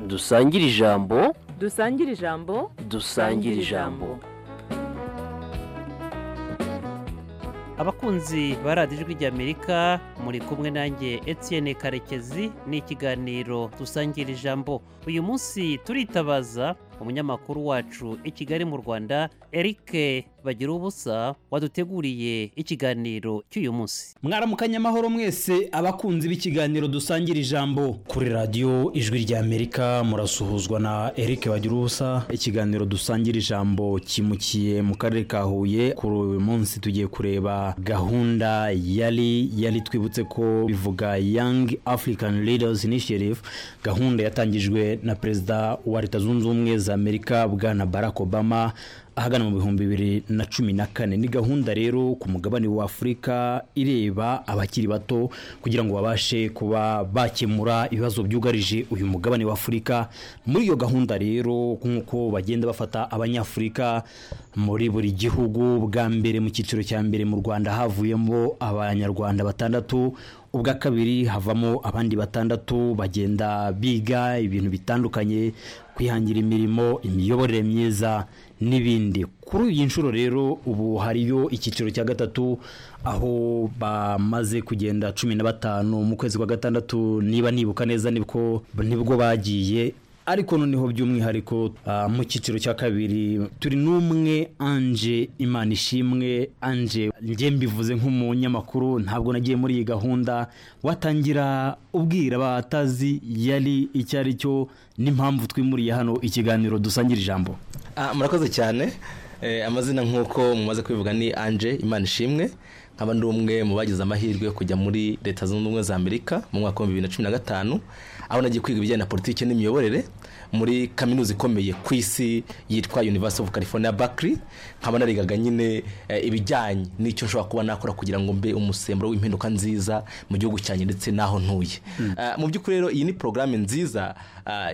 dusangire ijambo dusangire ijambo dusangire ijambo abakunzi ba radiyo ijwi ry'amerika muri kumwe nanjye Etienne karekezi ni ikiganiro dusangira ijambo uyu munsi turitabaza umunyamakuru wacu i kigali mu rwanda eric bagira ubusa waduteguriye ikiganiro cy'uyu munsi mwaramukanye amahoro mwese abakunzi b'ikiganiro dusangira ijambo kuri radiyo ijwi ry'amerika murasuhuzwa na eric bagira ubusa ikiganiro dusangira ijambo kimukiye mu karere ka huye kuri uyu munsi tugiye kureba gahunda yari yari twibutse ko bivuga young african leaders initiative gahunda yatangijwe na perezida wa leta zunze ubumwe za amerika bwana barack obama ahagana mu bihumbi bibiri na cumi na kane ni gahunda rero ku mugabane wa afurika ireba abakiri bato kugira ngo babashe kuba bakemura ibibazo byugarije uyu mugabane wa afurika muri iyo gahunda rero nk'uko bagenda bafata abanyafurika muri buri gihugu bwa mbere mu cyiciro cya mbere mu rwanda havuyemo abanyarwanda batandatu ubwa kabiri havamo abandi batandatu bagenda biga ibintu bitandukanye kwihangira imirimo imiyoborere myiza n'ibindi kuri iyi nshuro rero ubu hariyo icyiciro cya gatatu aho bamaze kugenda cumi na batanu mu kwezi kwa gatandatu niba nibuka neza nibwo nibwo bagiye ariko noneho by'umwihariko mu cyiciro cya kabiri turi n'umwe anje imana ishimwe anje njye mbivuze nk'umunyamakuru ntabwo nagiye muri iyi gahunda watangira ubwira abatazi yari icyo ari cyo n'impamvu twimuriye hano ikiganiro dusangira ijambo murakoze cyane amazina nk'uko mumaze kubivuga ni anje imana ishimwe nkaba ndi umwe mu bagize amahirwe yo kujya muri leta zunze ubumwe za amerika mu mwaka wa bibiri na cumi na gatanu aho nagiye kwiga ibijyanye na politiki n'imiyoborere muri kaminuza ikomeye ku isi yitwa University of California Berkeley nkaba narigaga nyine ibijyanye n'icyo nshobora kuba nakora kugira ngo mbe umusemburo w'impinduka nziza mu gihugu cyanjye ndetse n'aho ntuye mu by'ukuri rero iyi ni porogaramu nziza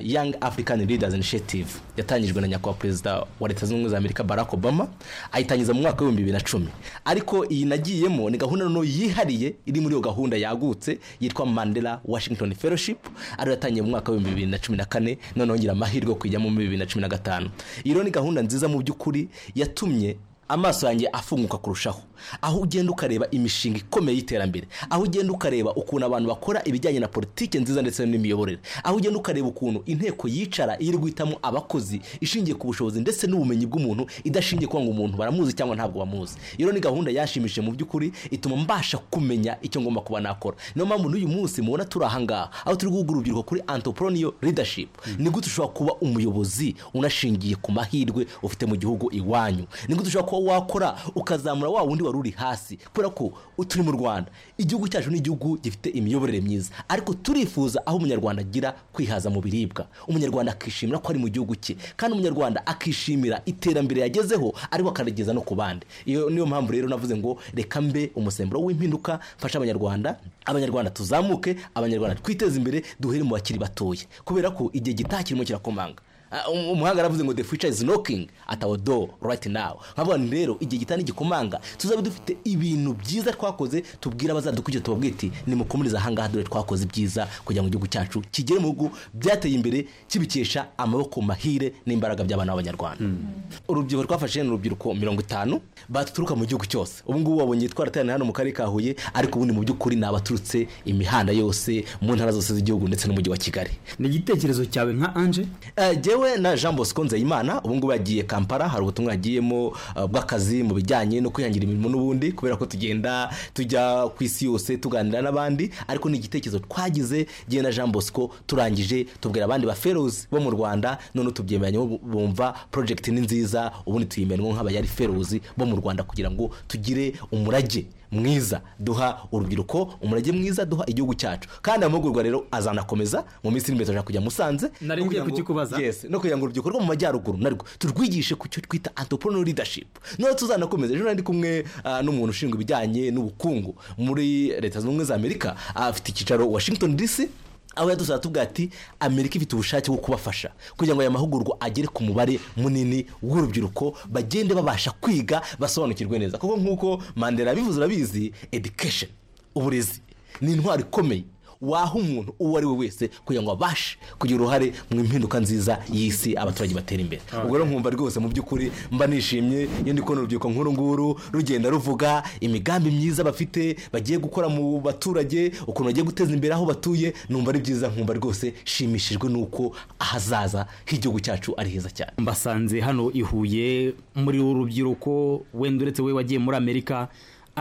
Young African Leaders Initiative yatangijwe na nyakubahwa perezida wa leta zunze ubumwe za amerika barack obama ayitangiza mu mwaka w'ibihumbi bibiri na cumi ariko iyi nagiyemo ni gahunda noneho yihariye iri muri iyo gahunda yagutse yitwa mandela washington fellowship ariyo yatangiye mu mwaka w'ibihumbi bibiri na cumi na kane noneho ngira amahirwe yo kujyamo muri bibiri na cumi na gatanu iyi rero ni gahunda nziza mu by'ukuri yatumye amaso yanjye afunguka kurushaho aho ugenda ukareba imishinga ikomeye y'iterambere aho ugenda ukareba ukuntu abantu bakora ibijyanye na politiki nziza ndetse n'imiyoborere aho ugenda ukareba ukuntu inteko yicara iri guhitamo abakozi ishingiye ku bushobozi ndetse n'ubumenyi bw'umuntu idashingiye kuba ngo umuntu baramuzi cyangwa ntabwo bamuzi iyo ni gahunda yashimishije mu by'ukuri ituma mbasha kumenya icyo ngomba kuba nakora niyo mpamvu n'uyu munsi mubona turi aha ngaha aho turi guhugura urubyiruko kuri antopoloniyo leadership ni gute ushobora kuba umuyobozi unashingiye ku mahirwe ufite mu gihugu iwanyu ni gute ushobora kuba wakora ukazamura wa wundi wari uri hasi kubera ko turi mu rwanda igihugu cyacu ni igihugu gifite imiyoborere myiza ariko turifuza aho umunyarwanda agira kwihaza mu biribwa umunyarwanda akishimira ko ari mu gihugu cye kandi umunyarwanda akishimira iterambere yagezeho ariko akarigeza no ku bandi iyo niyo mpamvu rero navuze ngo reka mbe umusemburo w'impinduka mfashe abanyarwanda abanyarwanda tuzamuke abanyarwanda twiteze imbere duhere mu bakiri batoye kubera ko igihe gitaha kirimo kirakomanga umuhanga aravuze ngo the future is knocking at our door right now nk'abantu rero igihe gitana igikomanga tuzabe dufite ibintu byiza twakoze tubwira abazadukujya tubabwira iti nimukomurize ahangaha dore twakoze ibyiza kugira ngo igihugu cyacu kigere mu bihugu byateye imbere kibikesha amaboko mahire n'imbaraga by'abana b'abanyarwanda urubyiruko twafashe ni urubyiruko mirongo itanu baturuka mu gihugu cyose ubu ngubu wabonye twarateraniye hano mu karere ka huye ariko ubundi mu by'ukuri ni abaturutse imihanda yose mu ntara zose z'igihugu ndetse n'umujyi wa kigali ni igitekerezo cyawe nka anje yewe na jean bosco nzeyimana ubu ngubu yagiye kampala hari ubutumwa yagiyemo bw'akazi mu bijyanye no kwihangira imirimo n'ubundi kubera ko tugenda tujya ku isi yose tuganira n'abandi ariko ni igitekerezo twagize gihe na jean bosco turangije tubwira abandi ba ferozi bo mu rwanda noneho tubyemeranya bumva porojegiti ni nziza ubundi tuyimeramo nk'abayari ferozi bo mu rwanda kugira ngo tugire umurage mwiza duha urubyiruko umurage mwiza duha igihugu cyacu kandi amahugurwa rero azanakomeza mu minsi iri imbere turashaka kujya musanze nari ngiye kukikubaza yes no kugira ngo urubyiruko rwo mu majyaruguru narwo turwigishe ku cyo twita antoporono leadership noneho tuzanakomeza ejo nari kumwe n'umuntu ushinzwe ibijyanye n'ubukungu muri leta zunze ubumwe za amerika afite icyicaro washington dc aho yadusaba tuvuga ati amerika ifite ubushake bwo kubafasha kugira ngo aya mahugurwa agere ku mubare munini w'urubyiruko bagende babasha kwiga basobanukirwe neza kuko nk'uko mandela yabivuze urabizi education uburezi ni intwaro ikomeye waha umuntu uwo ari we wese kugira ngo abashe kugira uruhare mu mpinduka nziza y'isi abaturage batera imbere ubwo rero nkumva rwose mu by'ukuri mba nishimye iyo ndi kubona urubyiruko nk'uru nguru rugenda ruvuga imigambi myiza bafite bagiye gukora mu baturage ukuntu bagiye guteza imbere aho batuye numva ari byiza nkumva rwose nshimishijwe n'uko ahazaza h'igihugu cyacu ari heza cyane mbasanze hano i huye muri uru rubyiruko wenda uretse we wagiye muri amerika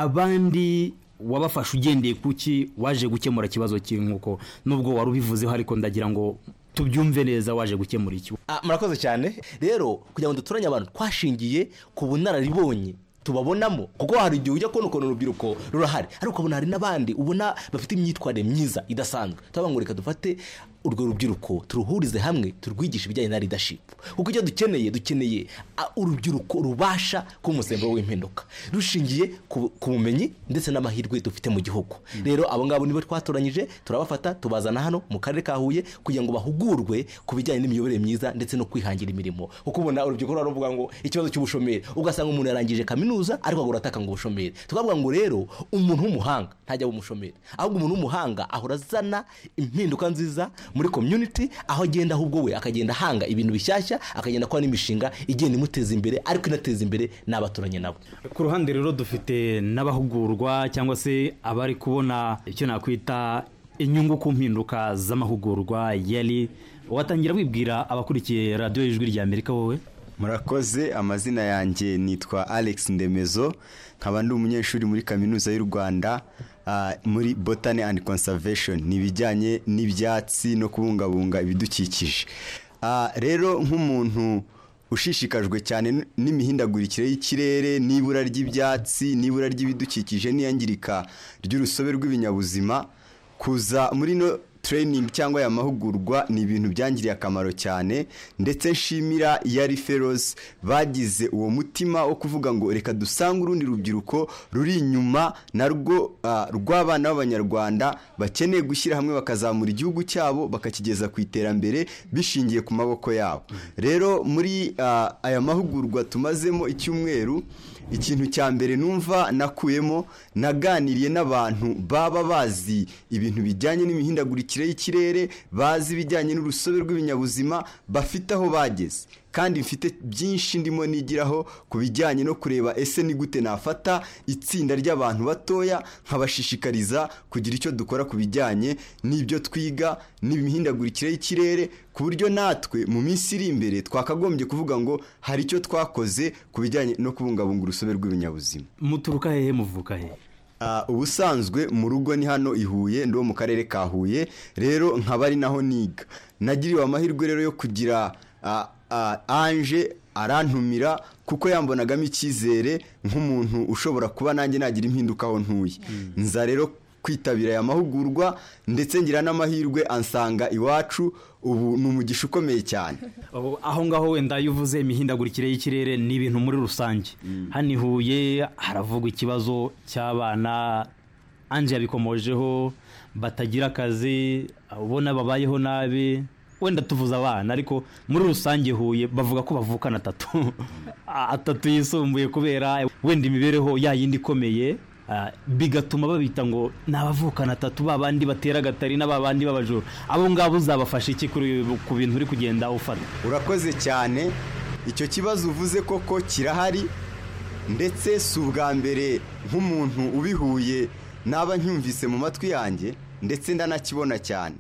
abandi wabafashe ugendeye ku ki waje gukemura ikibazo cy'inkuko nubwo wari ubivuzeho ariko ndagira ngo tubyumve neza waje gukemura iki Ah, murakoze cyane rero kugira ngo duturanye abantu twashingiye ku bunararibonye tubabonamo kuko hari igihe ujya kubona ukuntu urubyiruko rurahari ariko ukabona hari n'abandi ubona bafite imyitwarire myiza idasanzwe turavuga ngo reka dufate urwo rubyiruko turuhurize hamwe turwigishe ibijyanye na leadership kuko icyo dukeneye dukeneye ah, urubyiruko rubasha kuba umusemburo w'impinduka rushingiye ku ku bumenyi ndetse n'amahirwe dufite mu gihugu rero abo ngabo nibo twatoranyije turabafata tubazana hano mu karere ka huye kugira ngo bahugurwe ku bijyanye n'imiyoborere myiza ndetse no kwihangira imirimo kuko ubona urubyiruko ruravuga ngo ikibazo cy'ubushomeri ugasanga umuntu yarangije kaminuza ariko ahora ataka ngo ubushomeri tukavuga ngo rero umuntu w'umuhanga ntajya aba umushomeri ahubwo umuntu w'umuhanga ahora azana impinduka nziza muri community aho agenda ahubwo we akagenda ahanga ibintu bishyashya akagenda akora n'imishinga igenda imuteza imbere ariko inateza imbere n'abaturanye nabo ku ruhande rero dufite n'abahugurwa cyangwa se abari kubona icyo nakwita inyungu ku mpinduka z'amahugurwa yari watangira wibwira abakurikiye radiyo y'ijwi rya amerika wowe murakoze amazina yanjye nitwa alex ndemezo nkaba ndi umunyeshuri muri kaminuza y'u rwanda ah, muri botany and conservation ni ibijyanye n'ibyatsi no kubungabunga ibidukikije Ah, rero nk'umuntu ushishikajwe cyane n- n'imihindagurikire y'ikirere n'ibura ry'ibyatsi n'ibura ry'ibidukikije n'iyangirika ry'urusobe rw'ibinyabuzima kuza muri no training cyangwa aya mahugurwa ni ibintu byangiriye akamaro cyane ndetse nshimira yari feroz bagize uwo mutima wo kuvuga ngo reka dusange urundi rubyiruko ruri inyuma narwo ah, rw'abana b'abanyarwanda bakeneye gushyira hamwe bakazamura igihugu cyabo bakakigeza ku iterambere bishingiye ku maboko yabo rero muri ah, aya mahugurwa tumazemo icyumweru ikintu cya mbere numva nakuyemo naganiriye n'abantu baba bazi ibintu bijyanye n'imihindagurikire y'ikirere bazi ibijyanye n'urusobe rw'ibinyabuzima bafite aho bageze kandi mfite byinshi ndimo nigiraho ku bijyanye no kureba ese ni gute nafata itsinda ry'abantu batoya nkabashishikariza kugira icyo dukora ku bijyanye n'ibyo twiga n'imihindagurikire y'ikirere ku buryo natwe mu minsi iri imbere twakagombye kuvuga ngo hari icyo twakoze ku bijyanye no kubungabunga urusobe rw'ibinyabuzima muturuka hehe muvuka hehe Ah, ubusanzwe mu rugo ni hano i Huye ndi wo mu karere ka Huye rero nkaba ari naho niga nagiriwe amahirwe rero yo kugira ah, ah, Ange arantumira kuko yambonagamo icyizere nk'umuntu ushobora kuba nanjye nagira impinduka aho ntuye nza rero kwitabira aya mahugurwa ndetse ngira n'amahirwe ansanga iwacu ubu ni umugisha ukomeye cyane Aho- aho ngaho wenda iyo uvuze imihindagurikire y'ikirere ni ibintu muri rusange hano i huye haravugwa ikibazo cy'abana anje yabikomojeho batagira akazi ubona babayeho nabi wenda tuvuze abana ariko muri rusange huye bavuga ko bavukana atatu atatu yisumbuye kubera wenda imibereho yayindi ikomeye ah, bigatuma babita ngo ni abavukana atatu ba bandi batera agatari na ba bandi b'abajura abo ngabo uzabafasha iki kuri- ku bintu uri kugenda ufata urakoze cyane icyo kibazo uvuze koko kirahari ndetse si ubwa mbere nk'umuntu ubihuye naba ncyumvise mu matwi yanjye ndetse ndanakibona cyane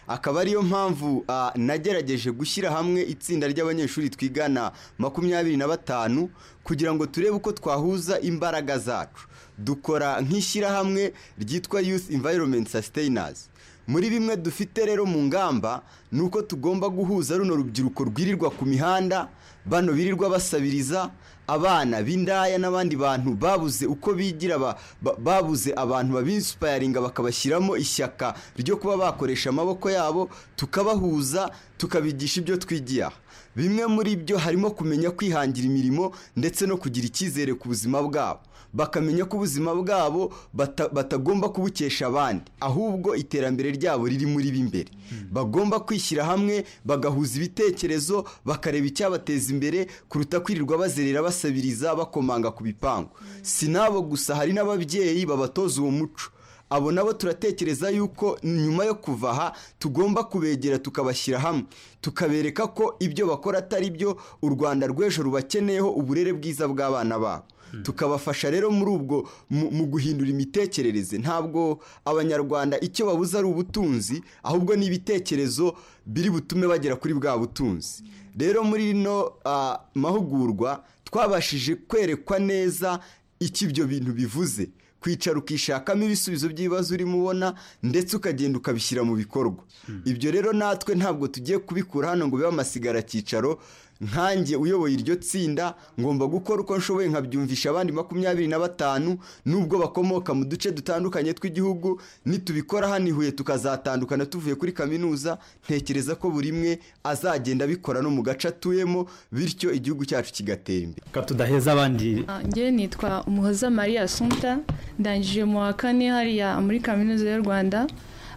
akaba ariyo mpamvu ah, nagerageje gushyira hamwe itsinda ry'abanyeshuri twigana makumyabiri na batanu kugira ngo turebe uko twahuza imbaraga zacu dukora nk'ishyirahamwe ryitwa youth environment sustainers muri bimwe dufite rero mu ngamba ni uko tugomba guhuza runo rubyiruko rwirirwa ku mihanda bano birirwa basabiriza abana b'indaya n'abandi bantu babuze uko bigira ba- ba- babuze abantu babinsipayaringa bakabashyiramo ishyaka ryo kuba bakoresha amaboko yabo tukabahuza tukabigisha ibyo twigiye aha bimwe muri byo harimo kumenya kwihangira imirimo ndetse no kugira icyizere ku buzima bwabo bakamenya ko ubuzima bwabo bata- batagomba kubukesha abandi ahubwo iterambere ryabo riri muri b'imbere bagomba kwishyira hamwe bagahuza ibitekerezo bakareba icyabateza imbere kuruta kwirirwa bazerera basabiriza bakomanga ku bipangu si n'abo gusa hari n'ababyeyi babatoza uwo muco abo nabo turatekereza yuko nyuma yo kuva aha tugomba kubegera tukabashyira hamwe tukabereka ko ibyo bakora atari byo u rwanda rw'ejo rubakeneyeho uburere bwiza bw'abana babo tukabafasha rero muri ubwo mu mu guhindura imitekerereze ntabwo abanyarwanda icyo babuze ari ubutunzi ahubwo ni ibitekerezo biri butume bagera kuri bwa butunzi rero muri rino ah, mahugurwa twabashije kwerekwa neza icyo ibyo bintu bivuze kwicara ukishakamo ibisubizo by'ibibazo urimo ubona ndetse ukagenda ukabishyira mu bikorwa ibyo rero natwe ntabwo tugiye kubikura hano ngo bibe amasigara cyicaro nkanjye uyoboye iryo tsinda ngomba gukora uko nshoboye nkabyumvisha abandi makumyabiri na batanu nubwo bakomoka mu duce dutandukanye tw'igihugu nitubikora hano i huye tukazatandukana tuvuye kuri kaminuza ntekereza ko buri imwe azagenda abikora no mu gace atuyemo bityo igihugu cyacu kigatera imbere reka tudaheza abandi Ah, njyewe nitwa umuhoza maria asumta ndangije mu wa kane hariya muri kaminuza y'u rwanda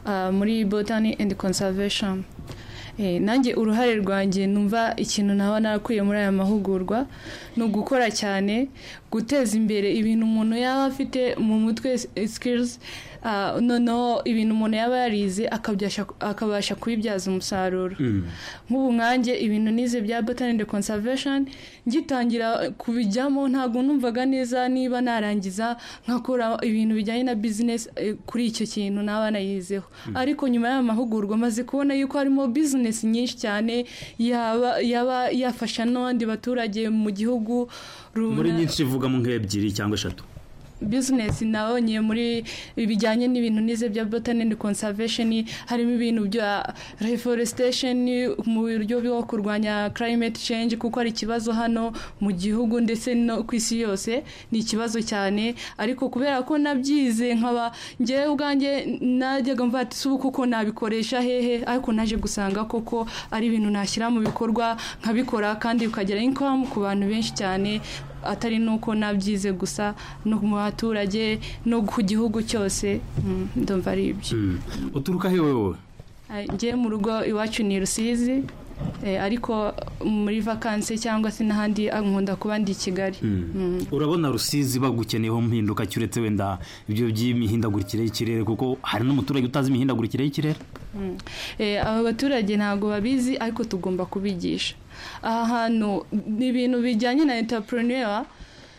ah, muri botany and conservation Eh, nanjye uruhare rwanjye numva ikintu naba narakuye muri aya mahugurwa ni ugukora cyane guteza imbere ibintu umuntu yaba afite mu mutwe skills ah, noneho ibintu umuntu yaba yarize akabyasha- akabasha kubibyaza umusaruro nk'ubu nkanjye ibintu nize bya botany and conservation ngitangira kubijyamo ntabwo numvaga neza niba narangiza nkakora ibintu bijyanye na business eh, kuri icyo kintu naba nayizeho ariko nyuma y'aya mahugurwa maze kubona yuko harimo business nyinshi cyane yaba yaba yafasha n'abandi baturage mu gihugu muri runaka. nyinshi ivugamo nk'ebyiri cyangwa eshatu business nabonye muri bijyanye n'ibintu nize bya botany and conservation harimo ibintu bya reforestation mu buryo bwo kurwanya climate change kuko ari ikibazo hano mu gihugu ndetse no ku isi yose ni ikibazo cyane ariko kubera ko nabyize nkaba njyewe ubwanjye najyaga mva ati "Si ubu kuko nabikoresha hehe ariko naje gusanga koko ari ibintu nashyira mu bikorwa nkabikora kandi bikagira income ku bantu benshi cyane atari nuko nabyize gusa no mu baturage no ku gihugu cyose Mm, ndumva ari ibyo uturuka hewe wowe Ah, njye mu rugo iwacu ni rusizi eh, ariko muri vakansi cyangwa se n'ahandi ah, nkunda kuba ndi i kigali Mm. urabona rusizi bagukeneyeho mpinduka ki uretse wenda ibyo by'imihindagurikire y'ikirere kuko hari n'umuturage utazi imihindagurikire y'ikirere Mm. Eh, aba baturage ntabwo babizi ariko tugomba kubigisha aha hantu ni ibintu bijyanye na entrepreneur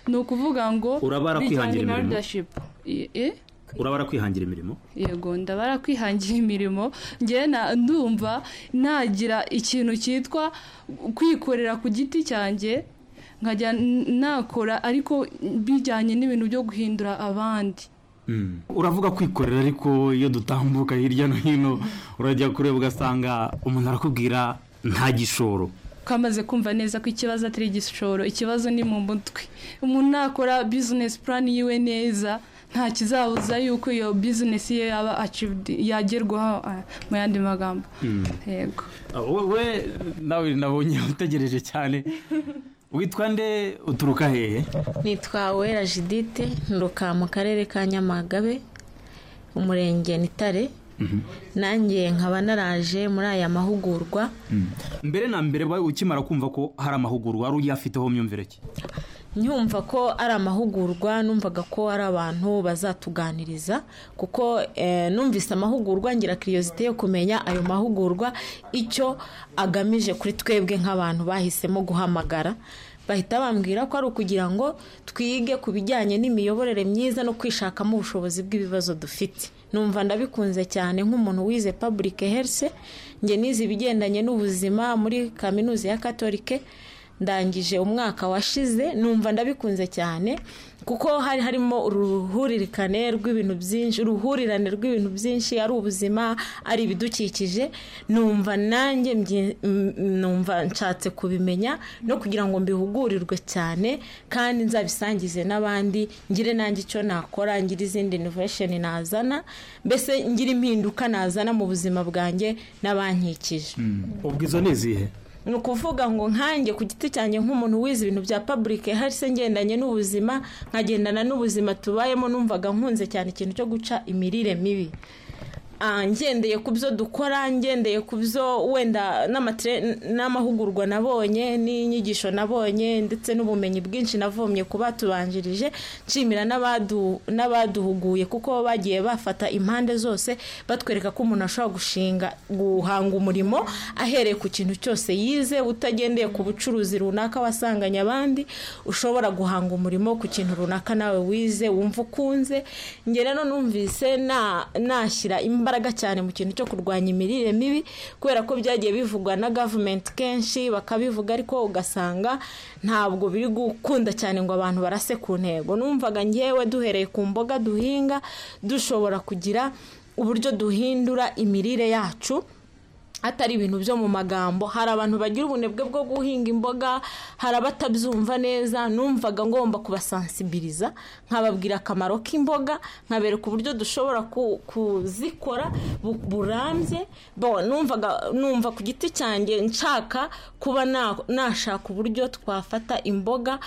ni ukuvuga ngo Urabara bijyanye kwihangira na imirimo. leadership. Eh, eh? urabara kwihangira imirimo yego ndabara kwihangira imirimo njyewe na- ndumva nagira ikintu cyitwa kwikorera ku giti cyanjye nkajya n- nakora ariko bijyanye n'ibintu byo guhindura abandi uravuga kwikorera ariko iyo dutambuka hirya no hino urajya kureba ugasanga umuntu arakubwira nta gishoro kamaze kumva neza ko ikibazo atari igishoro ikibazo ni mu mutwe umuntu nakora bizinesi purani yiwe neza nta kizabuza yuko iyo bizinesi ye yaba acivudi yagerwaho ah, mu yandi magambo yego wowe nawe nabonye utegereje cyane witwa nde uturuka hehe nitwa wera jidite nturuka mu karere ka nyamagabe umurenge nitare nanjye nkaba naraje muri aya mahugurwa mbere na mbere wowe ukimara kumva ko hari amahugurwa wari uyafiteho myumvire ki nyumva ko ari amahugurwa numvaga ko ari abantu bazatuganiriza kuko eh, numvise amahugurwa ngira kiriyosite yo kumenya ayo mahugurwa icyo agamije kuri twebwe nk'abantu bahisemo guhamagara bahita bambwira ko ari ukugira ngo twige ku bijyanye n'imiyoborere myiza no kwishakamo ubushobozi bw'ibibazo dufite numva ndabikunze cyane nk'umuntu wize public health njye nize ibigendanye n'ubuzima muri kaminuza ya katolike ndangije umwaka washize numva ndabikunze cyane kuko hari harimo uruhuririkane rw'ibintu byinshi uruhurirane rw'ibintu byinshi ari ubuzima ari ibidukikije numva nanjye mbyi- m- numva nshatse kubimenya no kugira ngo mbihugurirwe cyane kandi nzabisangize n'abandi ngire nanjye icyo nakora ngire izindi innovation nazana mbese ngire impinduka nazana mu buzima bwanjye n'abankikije ubwo izo ni izihe ni ukuvuga ngo nkanjye ku giti cyanjye nk'umuntu wize ibintu bya public health ngendanye n'ubuzima nkagendana n'ubuzima tubayemo numvaga nkunze cyane ikintu cyo guca imirire mibi ah, ngendeye ku byo dukora ngendeye ku byo wenda n'amatire- n'amahugurwa nabonye n'inyigisho nabonye ndetse n'ubumenyi bwinshi navomye ku batubanjirije nshimira n'abadu- n'abaduhuguye kuko bagiye bafata impande zose batwereka ko umuntu ashobora gushinga guhanga umurimo ahereye ku kintu cyose yize utagendeye ku bucuruzi runaka wasanganye abandi ushobora guhanga umurimo ku kintu runaka nawe wize wumva ukunze nge rero numvise na- nashyira imbaraga cyane mu kintu cyo kurwanya imirire mibi kubera ko byagiye bivugwa na gavumenti kenshi bakabivuga ariko ugasanga ntabwo biri gukunda cyane ngo abantu barase ku ntego numvaga ngewe duhereye ku mboga duhinga dushobora kugira uburyo duhindura imirire yacu atari ibintu byo mu magambo hari abantu bagira ubunebwe bwo guhinga imboga hari abatabyumva neza numvaga ngomba kubasansibiliza nkababwira akamaro k'imboga nkabereka uburyo dushobora ku- kuzikora bu- burambye bo numvaga numva ku giti cyanjye nshaka kuba na- nashaka uburyo twafata imboga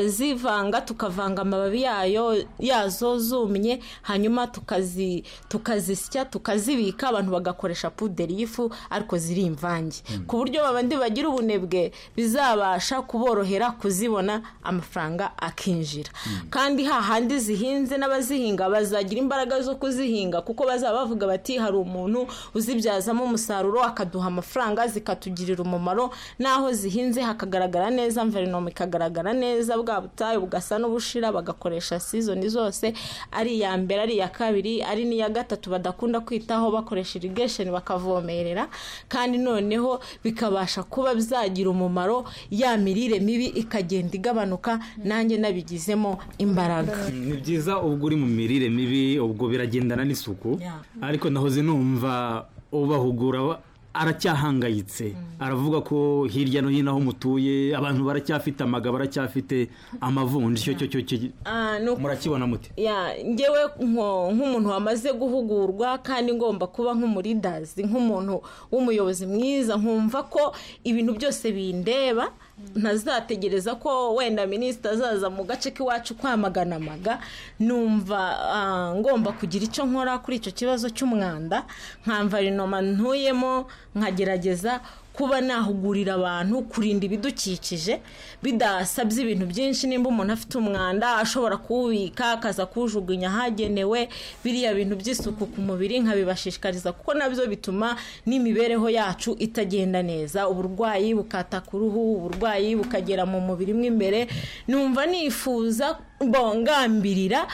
tukazivanga tukavanga amababi yayo yazo zumye hanyuma tukazi tukazisya tukazibika abantu bagakoresha puderi y'ifu ariko ziri imvange ku buryo babandi bagira ubunebwe bizabasha kuborohera kuzibona amafaranga akinjira kandi hahandi zihinze n'abazihinga bazagira imbaraga zo kuzihinga kuko bazaba bavuga bati hari umuntu uzibyazamo umusaruro akaduha amafaranga zikatugirira umumaro n'aho zihinze hakagaragara neza mverinoma ikagaragara neza bwa butayu bugasa n'ubushira bagakoresha sizoni zose ari iya mbere ari iya kabiri ari n'iya gatatu badakunda kwitaho bakoresha irigesheni bakavomerera kandi noneho bikabasha kuba byagira umumaro ya mirire mibi ikagenda igabanuka nanjye nabigizemo imbaraga ni byiza ubwo uri mu mirire mibi ubwo biragendana n'isuku Yeah. ariko nahoze numva ubahugura wa- aracyahangayitse aravuga ko hirya no hino aho mutuye abantu baracyafite amagabo baracyafite amavunja icyo cyo cyo cyo- Ah, ni uku- murakibona mute ya ngewe nko- nk'umuntu wamaze guhugurwa kandi ngomba kuba nk'umuridazi nk'umuntu w'umuyobozi mwiza nkumva ko ibintu byose bindeba ntazategereza ko wenda minisita azaza mu gace k'iwacu kwamagana amaga numva ah, ngomba kugira icyo nkora kuri icyo kibazo cy'umwanda nkamvarinoma ntuyemo nkagerageza kuba nahugurira abantu kurinda ibidukikije bidasabye ibintu byinshi nimba umuntu afite umwanda ashobora kuwubika akaza kuwujugunya ahagenewe biriya bintu by'isuku ku mubiri nkabibashishikariza kuko nabyo bituma n'imibereho yacu itagenda neza uburwayi bukataka uruhu uburwayi bukagera mu mubiri mo imbere numva nifuza bongambirira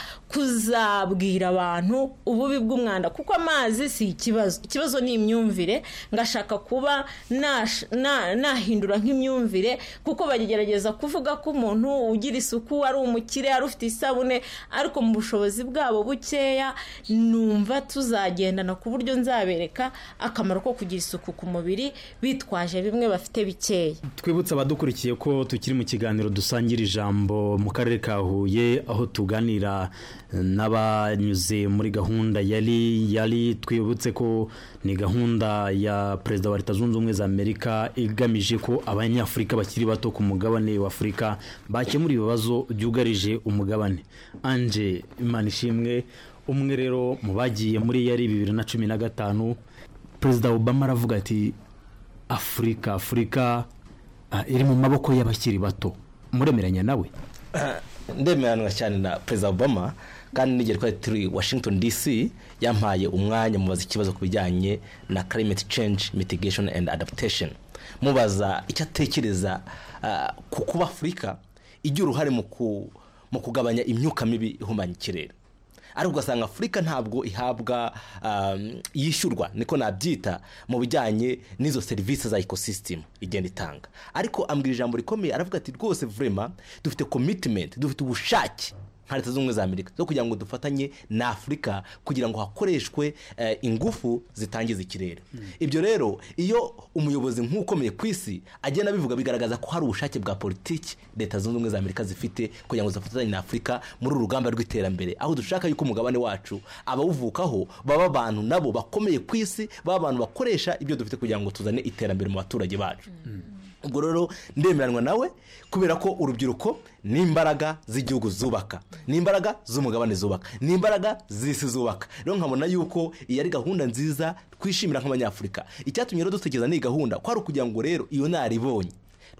kuzabwira abantu ububi bw'umwanda kuko amazi si ikibazo ikibazo ni imyumvire ngashaka kuba nash- na- nahindura nk'imyumvire kuko bagerageza kuvuga ko umuntu ugira isuku ari umukire ari ufite isabune ariko mu bushobozi bwabo bukeya numva tuzagendana ku buryo nzabereka akamaro ko kugira isuku ku mubiri bitwaje bimwe bafite bikeya twibutse abadukurikiye ko tukiri mu kiganiro dusangira ijambo mu karere ka huye aho tuganira n'abanyuze muri gahunda yari yari twibutse ko ni gahunda ya perezida wa leta zunze ubumwe za amerika igamije ko abanyafurika bakiri bato ku mugabane wa afurika bakemura ibibazo byugarije umugabane anje imana ishimwe umwe rero mu bagiye muri yari bibiri na cumi na gatanu perezida obama aravuga ati afurika afurika ah, iri mu maboko y'abakiri bato muremeranya nawe ndemeranywa cyane na perezida obama kandi n'igihe twari turi washington dc yampaye umwanya mubaza ikibazo ku bijyanye na climate change mitigation and adaptation mubaza icyo atekereza ah, ku kuba afurika igira uruhare mu ku- mu kugabanya imyuka mibi ihumanya ikirere ariko ugasanga afurika ntabwo ihabwa um, yishyurwa niko nabyita mu bijyanye n'izo serivisi za ekosisitemu igenda itanga ariko ambwira ijambo rikomeye aravuga ati rwose vurema dufite komitimenti dufite ubushake nka leta zunze ubumwe za amerika zo kugira ngo dufatanye na afurika kugira ngo hakoreshwe eh, ingufu zitangiza ikirere ibyo rero iyo umuyobozi nk'ukomeye ku isi agenda abivuga bigaragaza ko hari ubushake bwa politiki leta zunze ubumwe za amerika zifite kugira ngo zifatanye na afurika muri uru rugamba rw'iterambere aho dushaka yuko umugabane wacu abawuvukaho baba abantu nabo bakomeye ku isi baba abantu bakoresha ibyo dufite kugira ngo tuzane iterambere mu baturage bacu ubwo rero ndemeranwa nawe kubera ko urubyiruko ni imbaraga z'igihugu zubaka ni imbaraga z'umugabane zubaka ni imbaraga z'isi zubaka rero nkabona yuko iyi ari gahunda nziza twishimira nk'abanyafurika icyatumye rero dutekereza n'iyi gahunda kwari ukugira ngo rero iyo naribonye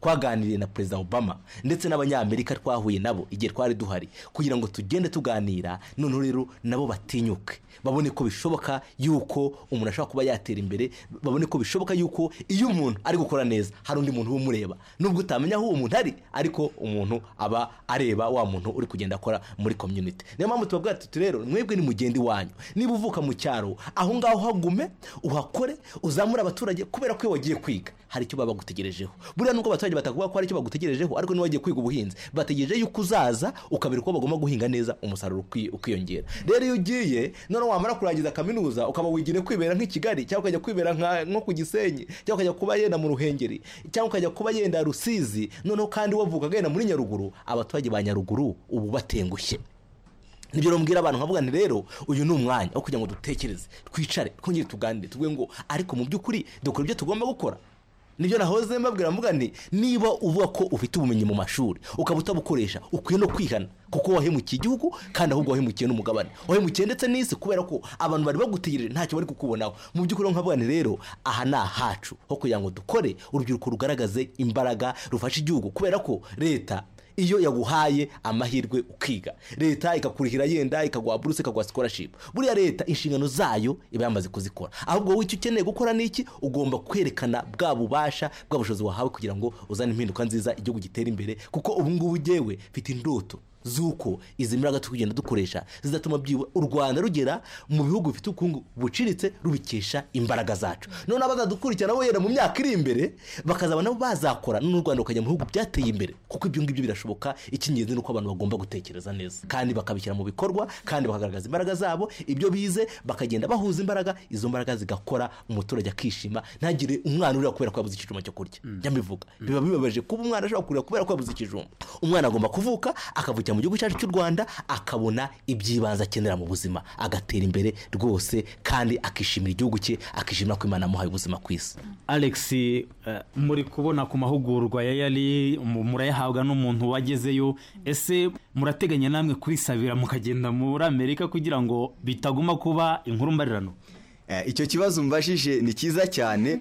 twaganiriye na perezida obama ndetse n'abanyamerika twahuye nabo igihe twari duhari kugira ngo tugende tuganira noneho rero nabo batinyuke babone ko bishoboka yuko umuntu ashobora kuba yatera imbere babone ko bishoboka yuko iyo umuntu ari gukora neza hari undi muntu uba umureba nubwo utamenya aho uwo muntu ari ariko umuntu aba areba wa muntu uri kugenda akora muri community niyo mpamvu tubabwira tuti rero mwebwe ni mugendi wanyu niba uvuka mu cyaro aho ngaho uhagume uhakore uzamure abaturage kubera ko iyo wagiye kwiga hari icyo baba bagutegerejeho buriya nubwo abaturage batakuvuga ko hari icyo bagutegerejeho ariko niba wagiye kwiga ubuhinzi bategereje yuko uzaza ukabera uko bagomba guhinga neza umusaruro uki- ukiyongera rero iyo ugiye noneho wamara kurangiza kaminuza ukaba wigira kwibera nk'i kigali cyangwa ukajya kwibera nka- nko ku gisenyi cyangwa ukajya kuba yenda mu ruhengeri cyangwa ukajya kuba yenda rusizi noneho kandi wavuka agenda muri nyaruguru abaturage ba nyaruguru ubu batengushye nibyo rumbwira abantu nkavuga nti rero uyu ni umwanya wo kugira ngo dutekereze twicare twongere tuganire tuvuge ngo ariko mu by'ukuri dukora ibyo tugomba gukora nibyo nahoze mbabwira mvuga nti niba uvuga ko ufite ubumenyi mu mashuri ukaba utabukoresha ukwiye no kwihana kuko wahemukiye igihugu kandi ahubwo wahemukiye n'umugabane wahemukiye ndetse n'isi kubera ko abantu bari bagutegereje ntacyo bari kukubonaho mu by'ukuri rero nkavuga nti rero aha ni ahacu ho kugira ngo dukore urubyiruko rugaragaze imbaraga rufashe igihugu kubera ko leta iyo yaguhaye amahirwe ukiga leta ikakurihira yenda ikaguha buruse ikaguha scholarship buriya leta inshingano zayo iba yamaze kuzikora ahubwo wowe icyo ukeneye gukora ni iki ugomba kwerekana bwa bubasha bwa bushobozi wahawe kugira ngo uzane impinduka nziza igihugu gitere imbere kuko ubu ngubu ugewe mfite indoto z'uko izi mbaraga turi kugenda dukoresha zizatuma byibura u rwanda rugera mu bihugu bifite ubukungu buciritse rubikesha imbaraga zacu noneho abazadukurikira nabo yenda mu myaka iri imbere bakazaba nabo bazakora noneho u rwanda rukajya mu bihugu byateye imbere kuko ibyo ngibyo birashoboka icy'ingenzi ni uko abantu bagomba gutekereza neza kandi bakabishyira mu bikorwa kandi bakagaragaza imbaraga zabo ibyo bize bakagenda bahuza imbaraga izo mbaraga zigakora umuturage akishima ntagire umwana urira kubera ko yabuze ikijumba cyo kurya njya mbivuga biba bibabaje kuba umwana ashobora kurira kubera ko yabuze ikijumba umwana agomba kuvuka akavukira mu gihugu cyacu cy'u rwanda akabona iby'ibanze akenera mu buzima agatera imbere rwose kandi akishimira igihugu cye akishimira ko imana yamuhaye ubuzima ku isi alex eh, muri kubona ku mahugurwa ya yari mu- murayahabwa n'umuntu wagezeyo ese murateganya namwe kurisabira mukagenda muri amerika kugira ngo bitaguma kuba inkuru mbarirano Eh, icyo kibazo mbashije ni cyiza cyane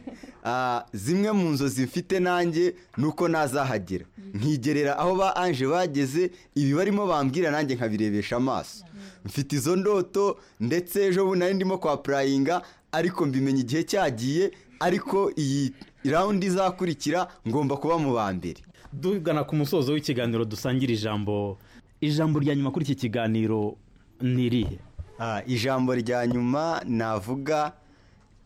Ah, zimwe mu nzozi mfite nanjye ni uko nazahagera nkigerera aho ba anje bageze ibi barimo bambwira nanjye nkabirebesha amaso mfite izo ndoto ndetse ejo bundi nari ndimo kwa purayinga ariko mbimenya igihe cyagiye ariko iyi rawundi izakurikira ngomba kuba mu ba mbere tugana ku musozo w'ikiganiro dusangira ijambo ijambo rya nyuma kuri iki kiganiro ni irihe Ah, ijambo rya nyuma navuga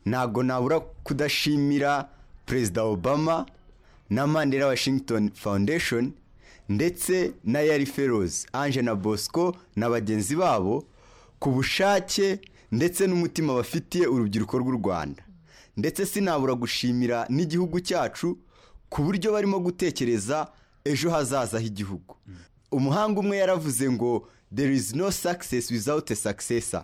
ntabwo nabura kudashimira perezida obama na mandela washington foundation ndetse na yari feroz ange na bosco na bagenzi babo ku bushake ndetse n'umutima bafitiye urubyiruko rw'u rwanda ndetse sinabura gushimira n'igihugu cyacu ku buryo barimo gutekereza ejo hazaza h'igihugu umuhanga umwe yaravuze ngo there is no success without a successor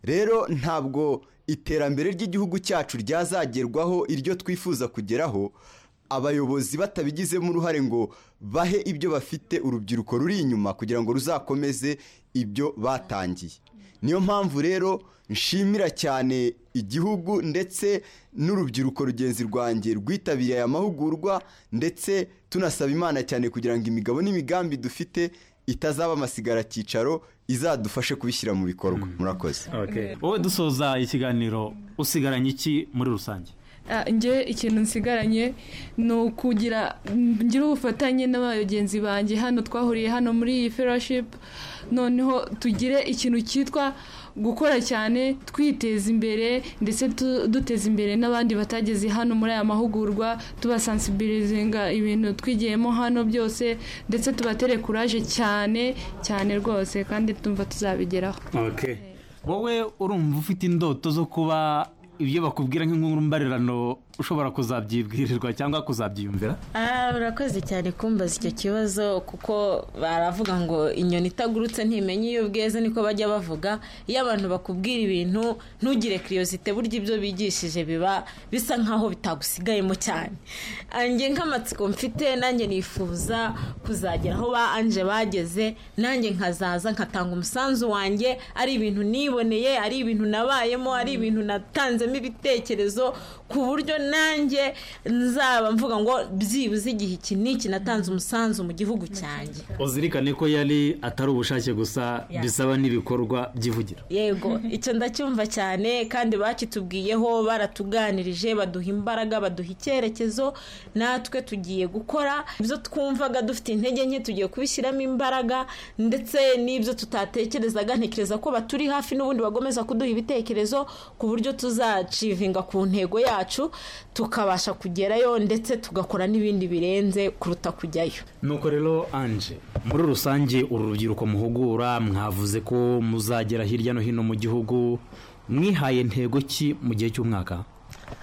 rero ntabwo iterambere ry'igihugu cyacu ryazagerwaho iryo twifuza kugeraho abayobozi batabigizemo uruhare ngo bahe ibyo bafite urubyiruko ruri inyuma kugira ngo ruzakomeze ibyo batangiye niyo mpamvu rero nshimira cyane igihugu ndetse n'urubyiruko rugenzi rwanjye rwitabiriye aya mahugurwa ndetse tunasaba imana cyane kugira ngo imigabo n'imigambi dufite itazaba amasigaracyicaro izadufashe kubishyira mu bikorwa murakoze wowe dusoza ikiganiro usigaranye iki muri rusange Ah, njye ikintu nsigaranye ni ukugira ngira ubufatanye n'abagenzi banjye hano twahuriye hano muri iyi fellowship noneho tugire ikintu cyitwa gukora cyane twiteza imbere ndetse tu- duteza imbere n'abandi batageze hano muri aya mahugurwa tubasansibilizinga ibintu twigiyemo hano byose ndetse tubatere kuraje cyane cyane rwose kandi tumva tuzabigeraho wowe urumva ufite indoto zo kuba ibyo bakubwira nk'inkuru mbarirano ushobora kuzabyibwirirwa cyangwa kuzabyiyumvira Ah, urakoze cyane kumbaza icyo kibazo kuko baravuga ngo inyoni itagurutse ntimenya iyo bweze niko bajya bavuga iyo abantu bakubwira ibintu ntugire kiriyosite burya ibyo bigishije biba bisa nkaho bitagusigayemo cyane anjye nk'amatsiko mfite nanjye nifuza kuzagera aho ba anje bageze nanjye nkazaza nkatanga umusanzu wanjye ari ibintu niboneye ari ibintu nabayemo ari ibintu natanzemo ibitekerezo ku buryo nanjye nzaba mvuga ngo byibuze igihe iki n'iki natanze umusanzu mu gihugu cyanjye uzirikane ko yari atari ubushake gusa Yeah. bisaba n'ibikorwa byivugira yego icyo ndacyumva cyane kandi bakitubwiyeho baratuganirije baduha imbaraga baduha icyerekezo natwe tugiye gukora ibyo twumvaga dufite intege nke tugiye kubishyiramo imbaraga ndetse n'ibyo tutatekerezaga ntekereza ko baturi hafi n'ubundi bagomeza kuduha ibitekerezo ku buryo tuzacivinga ku ntego yacu tukabasha kugerayo ndetse tugakora n'ibindi birenze kuruta kujyayo nuko rero anje muri rusange uru rubyiruko muhugura mwavuze ko muzagera hirya no hino mu gihugu mwihaye ntego ki mu gihe cy'umwaka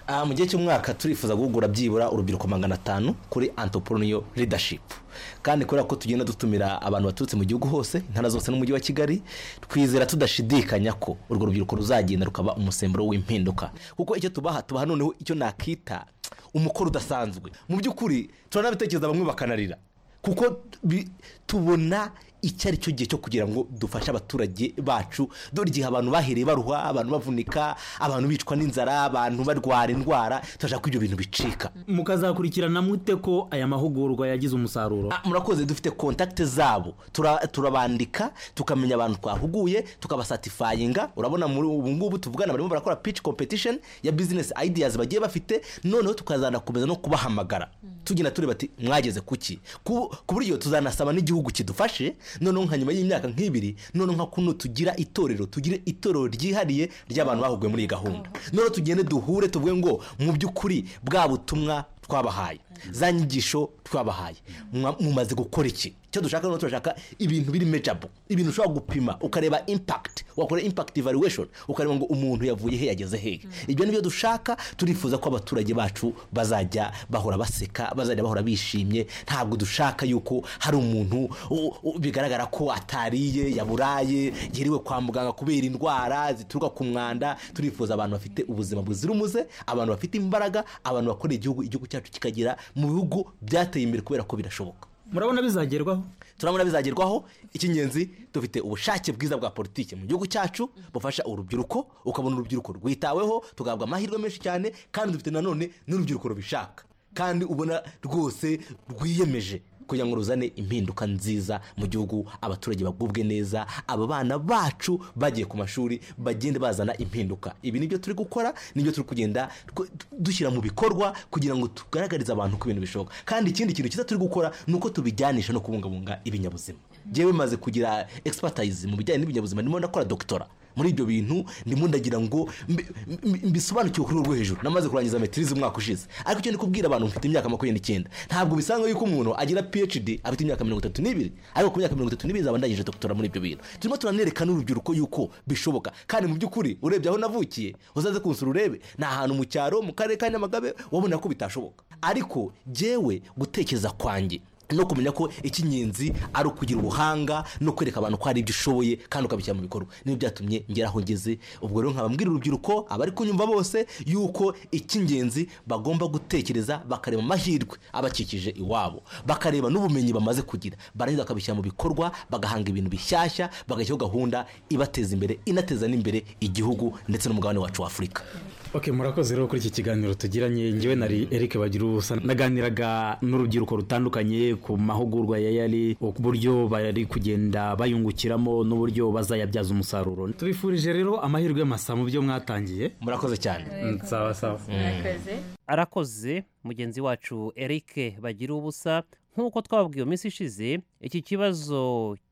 Ah, mu gihe cy'umwaka turifuza guhugura byibura urubyiruko magana atanu kuri entrepreneur leadership kandi kubera ko tugenda dutumira abantu baturutse mu gihugu hose intara zose n'umujyi wa kigali twizera tudashidikanya ko urwo rubyiruko ruzagenda rukaba umusemburo w'impinduka kuko icyo tubaha tubaha noneho icyo nakita umukoro udasanzwe mu by'ukuri turanabitekereza bamwe bakanarira kuko bi- tubona icyo ari cyo gihe cyo kugira ngo dufashe abaturage bacu dore igihe abantu bahereye baruha abantu bavunika abantu bicwa n'inzara abantu barwara indwara turashaka ko ibyo bintu bicika mukazakurikirana mute ko aya mahugurwa yagize umusaruro Ah, murakoze dufite kontakite zabo Tura- turabandika tukamenya abantu twahuguye tukabasatifayinga urabona muri ubu ngubu tuvugana barimo barakora pitch competition ya business ideas bagiye bafite noneho tukazanakomeza no kubahamagara tugenda tureba ati mwageze kuki ku ku buryo tuzanasaba n'igihugu kidufashe noneho nka nyuma y'imyaka nk'ibiri noneho nka kuno tugira itorero tugire itorero ryihariye ry'abantu bahuguye muri iyi gahunda noneho tugende duhure tuvuge ngo mu by'ukuri bwa butumwa twabahaye za nyigisho twabahaye Mwa- mumaze gukora iki icyo dushaka noneho turashaka ibintu biri mejabo ibintu ushobora gupima ukareba impact wakora impact evaluation ukareba ngo umuntu yavuye he yageze hehe ibyo nibyo dushaka turifuza ko abaturage bacu bazajya bahora baseka bazajya bahora bishimye ntabwo dushaka yuko hari umuntu u- u- bigaragara ko atariye yaburaye yiriwe kwa muganga kubera indwara zituruka ku mwanda turifuza abantu bafite ubuzima buzira umuze abantu bafite imbaraga abantu bakorera igihugu igihugu cyacu kikagera mu bihugu byateye imbere kubera ko birashoboka murabona bizagerwaho turabona bizagerwaho icy'ingenzi dufite ubushake bwiza bwa politiki mu gihugu cyacu bufasha urubyiruko ukabona urubyiruko rwitaweho tugahabwa amahirwe menshi cyane kandi dufite nanone n'urubyiruko rubishaka kandi ubona rwose rwiyemeje kugira ngo ruzane impinduka nziza mu gihugu abaturage bagubwe neza aba bana bacu bagiye ku mashuri bagende bazana impinduka ibi nibyo turi gukora nibyo turi kugenda tw- dushyira mu bikorwa kugira ngo tugaragarize abantu ko ibintu bishoboka kandi ikindi kintu cyiza turi gukora ni uko tubijyanisha no kubungabunga ibinyabuzima ngewe maze kugira expertise mu bijyanye n'ibinyabuzima ndimo ndakora doktora muri ibyo bintu ndimo ndagira ngo mbi- mbi- mbisobanukiwe kuri urwo hejuru namaze kurangiza metirize umwaka ushize ariko icyo ndi kubwira abantu mfite imyaka makumyabiri n'icyenda ntabwo bisanzwe yuko umuntu agira phd afite imyaka mirongo itatu n'ibiri ariko ku myaka mirongo itatu n'ibiri nzaba ndangije doktora muri ibyo bintu turimo turanereka n'urubyiruko yuko bishoboka kandi mu by'ukuri urebye aho navukiye uzaze kunsura urebe ni ahantu mu cyaro mu karere ka nyamagabe wabona ko bitashoboka ariko jyewe gutekereza kwanjye no kumenya ko icy'ingenzi ari ukugira ubuhanga no kwereka abantu ko hari ibyo ushoboye kandi ukabishyira mu bikorwa niyo byatumye ngera aho ngeze ubwo rero nkababwira urubyiruko abari kunyumva bose yuko icy'ingenzi bagomba gutekereza bakareba amahirwe abakikije iwabo bakareba n'ubumenyi bamaze kugira barangiza bakabishyira mu bikorwa bagahanga ibintu bishyashya bagashyiraho gahunda ibateza imbere inateza n'imbere igihugu ndetse n'umugabane wacu w'afurika ok murakoze rero kuri iki kiganiro tugiranye ngewe nari eric bagira ubusa naganiraga n'urubyiruko rutandukanye ku mahugurwa ya yari uburyo bari kugenda bayungukiramo n'uburyo bazayabyaza umusaruro tubifurije rero amahirwe masa mu byo mwatangiye murakoze cyane sawa sawa arakoze mugenzi wacu eric bagira ubusa nk'uko twababwiye mu minsi ishize iki kibazo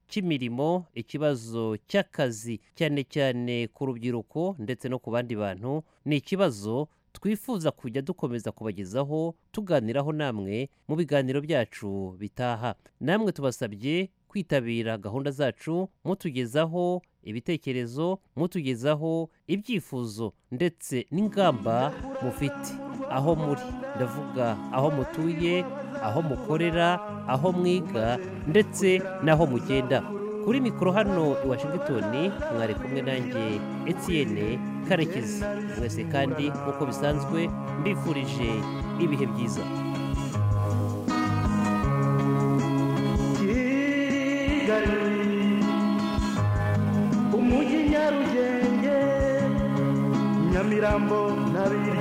cy'imirimo ikibazo cy'akazi cyane cyane ku rubyiruko ndetse no ku bandi bantu ni ikibazo twifuza kujya dukomeza kubagezaho tuganiraho namwe mu biganiro byacu bitaha namwe tubasabye kwitabira gahunda zacu mutugezaho ibitekerezo mutugezaho ibyifuzo ndetse n'ingamba mufite aho muri ndavuga aho mutuye aho mukorera aho mwiga ndetse n'aho mugenda kuri mikoro hano i washington mwari kumwe nanjye etienne karekezi mwese kandi nk'uko bisanzwe mbifurije ibihe byiza umujyi nyarugenge nyamirambo na biri